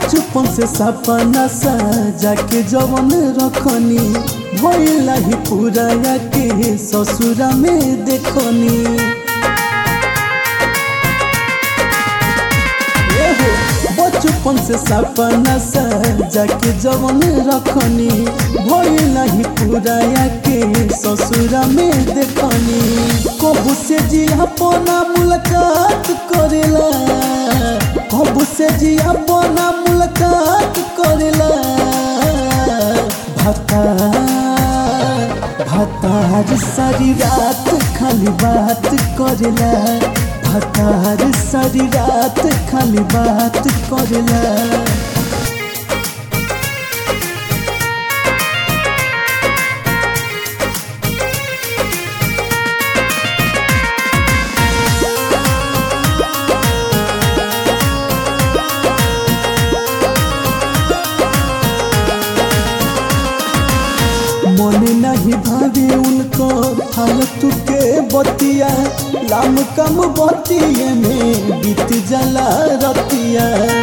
बचपन से सपना सजा के जवन रखनी भइला ही पूरा के ससुरा में देखनी एहो, बचपन से सपना सजा के जवन रखनी भइला ही पूरा के ससुरा में देखनी कबू से जी अपना मुलाकात करेला कबू से जी अपना मुलाकात करेला भता भतार सारी रात खाली बात करेला भतार सारी रात खाली बात करेला मन नहीं भावे उनको फालतू के बतिया लाम कम बतिया में बीत जला रतिया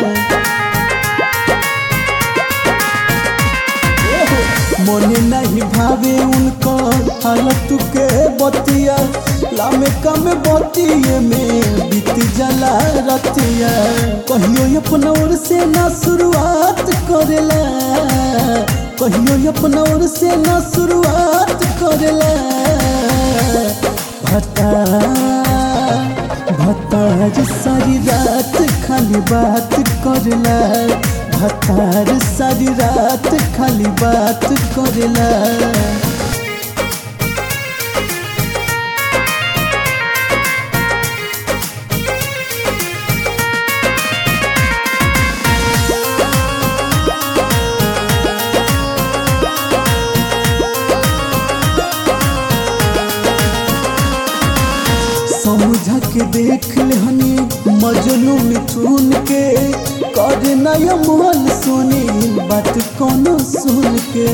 एहो, मन नहीं भावे उनको फालतू के बतिया लाम कम बतिया में बीत जला रतिया कहियो अपना ओर से ना शुरुआत करेला कहियो अपना ओर से ना शुरुआत करेला भता भतार सारी रात खाली बात करेला भतार सारी रात खाली बात करेला समझा के देख ले हनी मजनू मिथुन के कर नया मोहन सुनी बात कोनो सुन के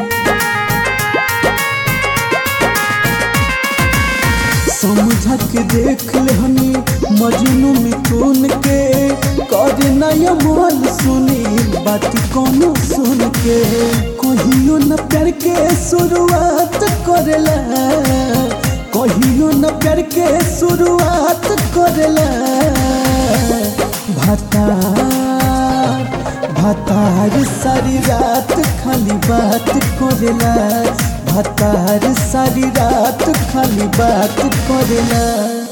समझा के देख ले हनी मजनू मिथुन के कर नया मोहन सुनी बात कोनो सुन के कहियो न प्यार के शुरुआत करेला कहियो न प्यार के शुरुआत करेला भता भतार सारी रात खाली बात करेला भतार सारी रात खाली बात करेला